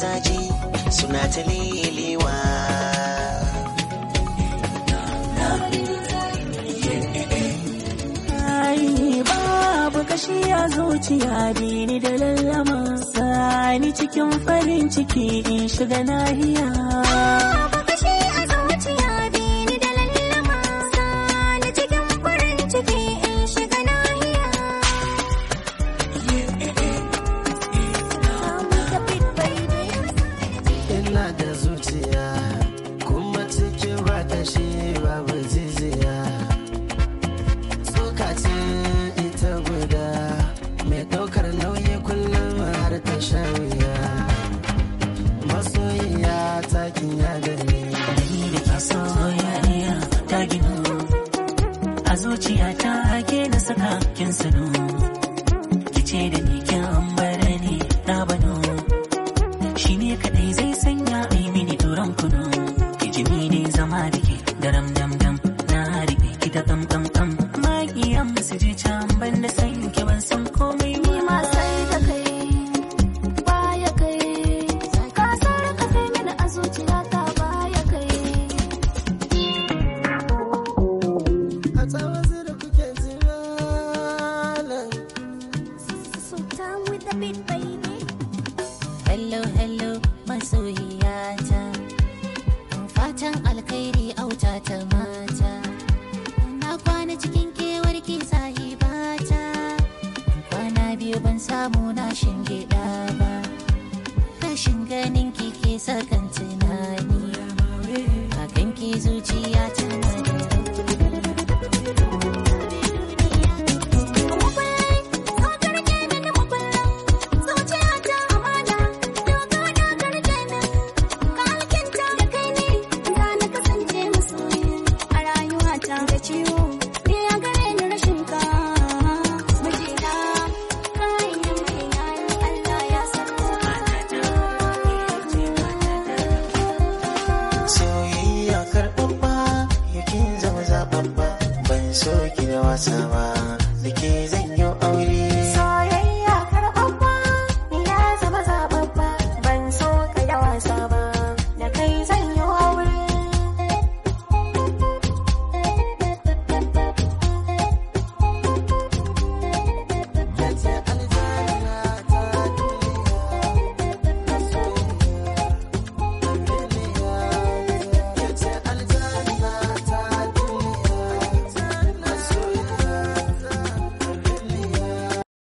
mazaje suna ta lelewa Ai, babu kashi a zuciya ni da lallama sani cikin farin ciki in shiga nahiya Babu kashi a zuciya bini da lallama Sani cikin farin ciki in shiga nahiya ina da zuciya kuma cikin ba ta shi babu jijiya tsoka ce ita guda mai ɗaukar nauyi kullum har ta sha wuya masoyiya ta kinya da ni ni da ke soyayya ta ginu a zuciya ta ke na saka kin sanu kice da ni kin ambara ni na bano shi ne kadai zai sanya ai mini turan kunu ki ji ne zama da ke daram dam dam na rike ki ta kam kam kam maƙiyan su je can ban da san ki ban san komai Ni ma sai da kai baya kai Ka sar ka kai mini a zuciya ta baya kai a tsawon da kuke jiralan So down with the beat baby Hello, hello, masoyiyata. Fatan alkhairi auta ta mata. Na kwana cikin kewar ki sahibata. Kwana biyu ban samu na shingiɗa ba. Rashin ganin ki ke sakan tunani. Hakan ki zuciya tana da soyayya karɓaɓɓa yakin zama zaɓaɓɓa ban so ki da wasa ba da ke